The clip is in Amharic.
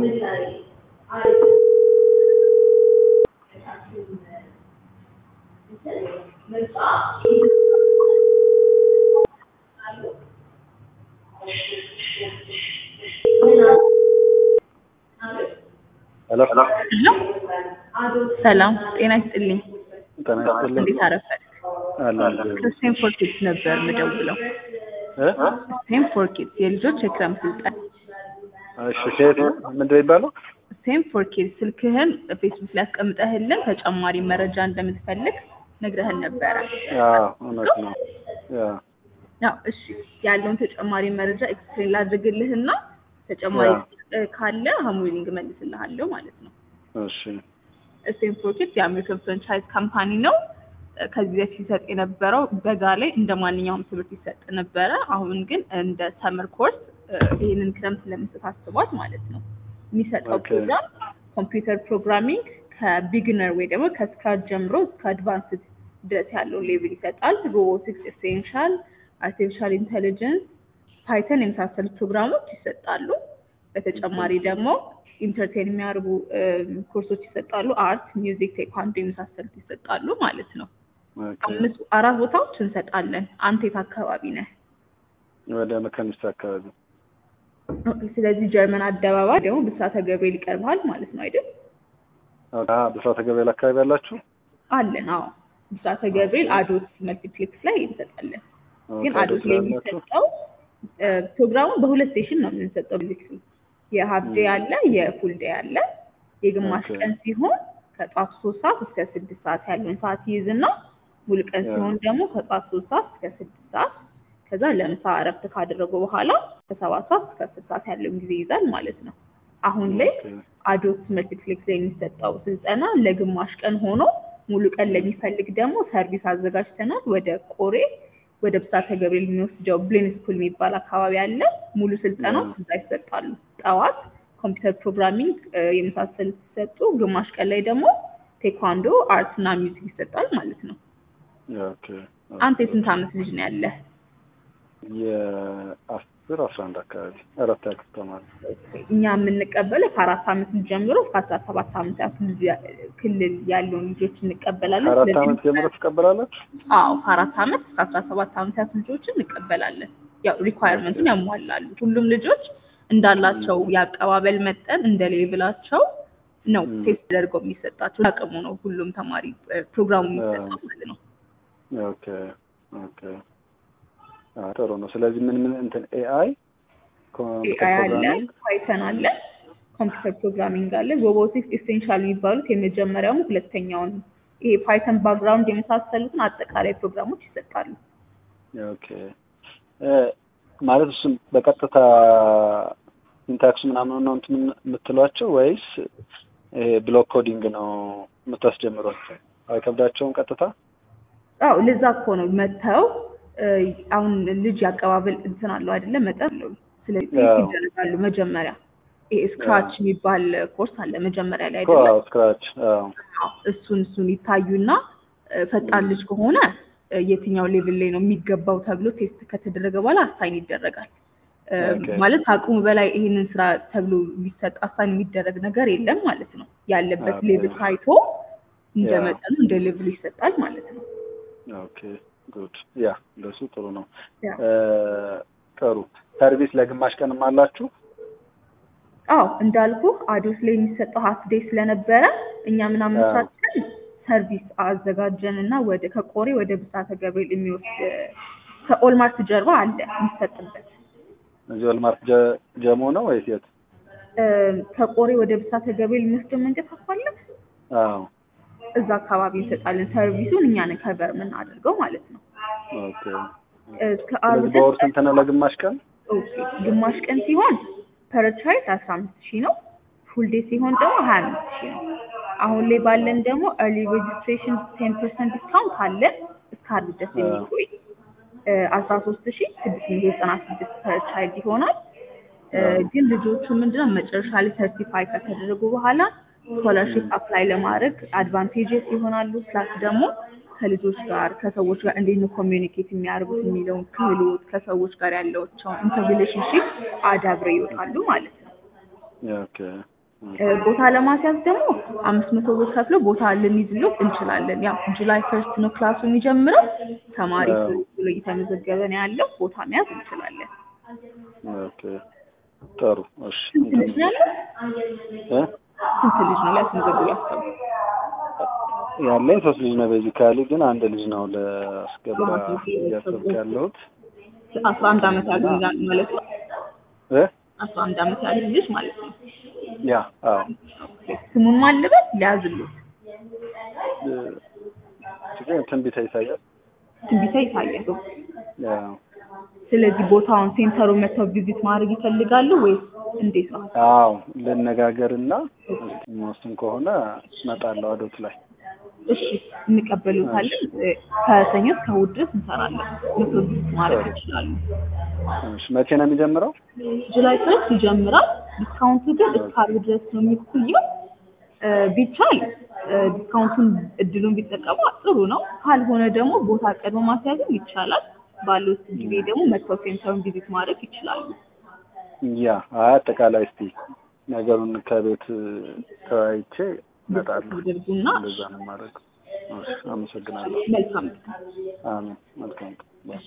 ሄሎ ሰላም ጤና ይስጥልኝ። ጤና ይስጥልኝ። እንዴት አረፈድክ? አለ አለ ከስቴንፎር ኪድስ ነበር የምደውለው። እ ስቴንፎር ኪድስ የልጆች የክረምት ስልጠና። እሺ ከየት ነው? ምንድን ነው የሚባለው? ስቴንፎር ኪድስ ስልክህን ፌስቡክ ላይ አስቀምጠህልን ተጨማሪ መረጃ እንደምትፈልግ ነግረህን ነበረ። አዎ እውነት ነው። ያ ያው እሺ ያለውን ተጨማሪ መረጃ ኤክስፕሌን ላድርግልህና ተጨማሪ ያ። እ ካለ ሀሙሊንግ መልስልሃለሁ ማለት ነው። እሺ ስቴንፎር ኪድስ የአሜሪካን ፍራንቻይዝ ካምፓኒ ነው። እ ከዚህ በፊት ሲሰጥ የነበረው በጋ ላይ እንደ ማንኛውም ትምህርት ይሰጥ ነበረ። አሁን ግን እንደ ሰመር ኮርስ እ ይህንን ክረምት ለመስጠት አስቧል ማለት ነው። የሚሰጠው ኦኬ። ፕሮግራም ኮምፒውተር ፕሮግራሚንግ ከቢግነር ወይ ደግሞ ከስክራች ጀምሮ እስከ አድቫንስድ ድረስ ያለውን ሌቭል ይሰጣል። ሮቦቲክስ፣ ኤሴንሻል፣ አርቲፊሻል ኢንቴሊጀንስ፣ ፓይተን የመሳሰሉ ፕሮግራሞች ይሰጣሉ። በተጨማሪ ደግሞ ኢንተርቴን የሚያደርጉ እም፣ ኮርሶች ይሰጣሉ። አርት፣ ሚውዚክ፣ ቴኳንዶ የመሳሰሉት ይሰጣሉ ማለት ነው። ኦኬ። አምስት አራት ቦታዎች እንሰጣለን። አንተ የት አካባቢ ነህ? ወደ መካኒስት አካባቢ ስለዚህ ጀርመን አደባባይ ደግሞ ብስራተ ገብርኤል ይቀርባል ማለት ነው አይደል? ኦኬ። አዎ፣ ብስራተ ገብርኤል አካባቢ ያላችሁ? አለን። አዎ ብስራተ ገብርኤል አዶት መልቲፕሌክስ ላይ እንሰጣለን። ግን ኦኬ፣ አዶት ላይ ስላላችሁ? የሚሰጠው እ፣ ፕሮግራሙ በሁለት ሴሽን ነው የምንሰጠው። ቤዚክሊ የሀፍ ዴይ አለ፣ የፉል ዴይ አለ። የግማሽ ኦኬ። ቀን ሲሆን ከጧት ሶስት ሰዓት እስከ ስድስት ሰዓት ያለውን ሰዓት ይይዝና ሙሉ ቀን ያ። ሲሆን ደግሞ ከጧት ሶስት ሰዓት እስከ ስድስት ሰዓት ከዛ ለምሳ እረፍት ካደረጉ በኋላ ከሰባት ሰዓት እስከ አስር ሰዓት ያለውን ጊዜ ይይዛል ማለት ነው። አሁን ላይ ኦኬ። አዶት መልቲፕሌክስ ላይ የሚሰጠው ስልጠና ለግማሽ ቀን ሆኖ ሙሉ ቀን ለሚፈልግ ደግሞ ሰርቪስ አዘጋጅተናል። ወደ ቆሬ ወደ ብስራተ ገብርኤል የሚወስደው ብሌን ስኩል የሚባል አካባቢ አለ። ሙሉ ስልጠናዎች ያ። እዛ ይሰጣሉ። ጠዋት ኮምፒውተር ፕሮግራሚንግ እ፣ የመሳሰሉት ሲሰጡ፣ ግማሽ ቀን ላይ ደግሞ ቴኳንዶ፣ አርት እና ሚውዚክ ይሰጣል ማለት ነው። ኦኬ። አንተ የስንት ዓመት ልጅ ነው ያለህ? የአስር አስራ አንድ አካባቢ አራት ያክል ተማሪ እኛ የምንቀበለው ከአራት ዓመት ልጅ ጀምሮ እስከ አስራ ሰባት ዓመት ያክል ልጅ ያ- ክልል ያለውን ልጆች እንቀበላለን። ከአራት ስለዚህ ዓመት ጀምሮ ትቀበላላችሁ? አዎ ከአራት ዓመት እስከ አስራ ሰባት ዓመት ያሉት ልጆችን እንቀበላለን። ያው ሪኳየርመንቱን ያሟላሉ። ሁሉም ልጆች እንዳላቸው የአቀባበል መጠን እንደ ሌቭላቸው ነው ም። ቴስት ተደርገው የሚሰጣቸው። አቅሙ ነው ሁሉም ተማሪ እ፣ ፕሮግራሙ የሚሰጠው ማለት ነው። ኦኬ ኦኬ። አዎ፣ ጥሩ ነው። ስለዚህ ምን ምን እንትን ኤአይ ኮምፒውተር ኤአይ አለ፣ ፕሮግራሚንግ ፓይተን አለ፣ ኮምፒውተር ፕሮግራሚንግ አለ፣ ሮቦቲክስ ኢሴንሻል የሚባሉት የመጀመሪያውም ሁለተኛውን ይሄ ፓይተን ባክግራውንድ የመሳሰሉትን አጠቃላይ ፕሮግራሞች ይሰጣሉ። ኦኬ እ፣ ማለት እሱም በቀጥታ ሲንታክስ ምናምን ነው እንትን የምትሏቸው ወይስ ይሄ ብሎክ ኮዲንግ ነው የምታስጀምሯቸው? አይከብዳቸውም ቀጥታ? አዎ ለዛ እኮ ነው መጥተው እ፣ አሁን ልጅ ያቀባበል እንትን አለው አይደለም መጠን አለው። ስለዚህ አዎ። ይደረጋሉ መጀመሪያ ይሄ ስክራች የሚባል ኮርስ አለ መጀመሪያ ላይ እኮ አይደለም። አዎ፣ ስክራች አዎ። አዎ፣ እሱን እሱን ይታዩና እ፣ ፈጣን ልጅ ከሆነ እ፣ የትኛው ሌቭል ላይ ነው የሚገባው ተብሎ ቴስት ከተደረገ በኋላ አሳይን ይደረጋል። እ፣ ኦኬ። ማለት አቅሙ በላይ ይህንን ስራ ተብሎ የሚሰጥ አሳይን የሚደረግ ነገር የለም ማለት ነው። ያለበት ኦኬ። ሌቭል ታይቶ እንደ ያ። መጠኑ እንደ ሌቭሉ ይሰጣል ማለት ነው። ኦኬ ጉድ ያ እንደሱ ጥሩ ነው። ያ። እ፣ ጥሩ ሰርቪስ ለግማሽ ቀንም አላችሁ? አዎ እንዳልኩ አዶስ ላይ የሚሰጠው ሀፍ ዴይ ስለነበረ እኛ ምናምኖቻችን ሰርቪስ አዘጋጀን እና ወደ ከቆሬ ወደ ብስራተ ገብርኤል የሚወስድ ከኦልማርት ጀርባ አለ የሚሰጥበት እዚህ ወልማርት ጀ- ጀሞ ነው ወይስ የት? እ፣ ከቆሬ ወደ ብስራተ ገብርኤል የሚወስደው መንገድ ታውቃለህ? አዎ እዛ አካባቢ እንሰጣለን። ሰርቪሱን እኛ ነን ከቨር የምናደርገው ማለት ነው። ኦኬ። እስከ አርብ ስለዚህ በወር ስንት ነው ለግማሽ ቀን? ኦኬ ግማሽ ቀን ሲሆን ፐር ቻይልድ አስራ አምስት ሺህ ነው። ፉል ዴይ ሲሆን ደግሞ ሀያ አምስት ሺህ ነው። አሁን ላይ ባለን ደግሞ ኤርሊ ሬጅስትሬሽን ቴን ፐርሰንት ዲስካውንት አለን እስከ አርብ ድረስ የሚቆይ አስራ ሶስት ሺህ ስድስት መቶ ዘጠና ስድስት ፐር ቻይልድ ይሆናል። እ፣ ግን ልጆቹ ምንድነው መጨረሻ ላይ ሰርቲፋይ ከተደረጉ በኋላ ስኮላርሽፕ አፕላይ ለማድረግ አድቫንቴጅስ ይሆናሉ። ፕላስ ደግሞ ከልጆች ጋር ከሰዎች ጋር እንዴት ነው ኮሚዩኒኬት የሚያደርጉት የሚለውን ክህሎት ከሰዎች ጋር ያለቸውን ኢንተር ሪሌሽንሽፕ አዳብረው ይወጣሉ ማለት ነው። ኦኬ እ፣ ቦታ ለማስያዝ ደግሞ አምስት መቶ ብር ከፍሎ ቦታ ልንይዝሎት እንችላለን። ያው ጁላይ ፈርስት ነው ክላሱ የሚጀምረው። ተማሪ አዎ። ብሎ እየተመዘገበ ነው ያለው። ቦታ መያዝ እንችላለን። ኦኬ ጥሩ እሺ ስንት ልጅ ነው ያለው? እ? ስንት ልጅ ነው ሊያስመዘግቡ ያሰቡ? ያለኝ ሶስት ልጅ ነው ቤዚካሊ ግን አንድ ልጅ ነው ለአስገባ እያሰብኩ ያለሁት አስራ አንድ አመት ያሉ ይላል ማለት ነው። እ? አስራ አንድ አመት ያሉ ልጅ ማለት ነው። ያ አዎ ኦኬ። ስሙን ማልበት ሊያዝሉት እ፣ ችግር ትንቢተ ኢሳያስ ትንቢተ ይታያል። ያ ስለዚህ ቦታውን ሴንተሩን መጥተው ቪዚት ማድረግ ይፈልጋሉ ወይስ እንዴት ነው? አዎ ልነጋገርና እስኪ የሚወስን ከሆነ እመጣለሁ አዶት ላይ እሺ እንቀበሉታለን። እ፣ ከሰኞ እስከ እሑድ ድረስ እንሰራለን። መጥተው ቪዚት ማድረግ ይችላሉ። እሺ መቼ ነው የሚጀምረው ጁላይ ፈርስት ይጀምራል። ዲስካውንቱ ግን እስከ ዓርብ ድረስ ነው የሚቆየው። እ፣ ቢቻል እ፣ ዲስካውንቱን እድሉን ቢጠቀሙ ጥሩ ነው። ካልሆነ ደግሞ ቦታ ቀድሞ ማስያዝም ይቻላል። ባለው ጊዜ ደግሞ መጥተው ሴንተሩን ቪዚት ማድረግ ይችላሉ። ያ አይ አጠቃላይ እስቲ ነገሩን ከቤት ተወያይቼ እመጣለሁ ያደርጉና እንደዛ ነው የማደርገው እሺ አመሰግናለሁ መልካም አሜን መልካም ቀን።